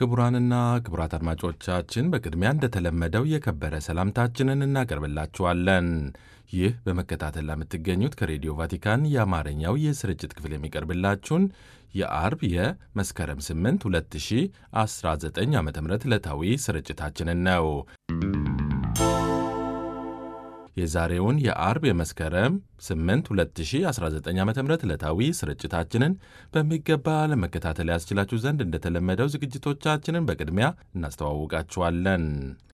ክቡራንና ክቡራት አድማጮቻችን በቅድሚያ እንደተለመደው የከበረ ሰላምታችንን እናቀርብላችኋለን። ይህ በመከታተል ለምትገኙት ከሬዲዮ ቫቲካን የአማርኛው የስርጭት ክፍል የሚቀርብላችሁን የአርብ የመስከረም 8 2019 ዓ ም ዕለታዊ ስርጭታችንን ነው። የዛሬውን የአርብ የመስከረም 8 2019 ዓ ም ዕለታዊ ስርጭታችንን በሚገባ ለመከታተል ያስችላችሁ ዘንድ እንደተለመደው ዝግጅቶቻችንን በቅድሚያ እናስተዋውቃችኋለን።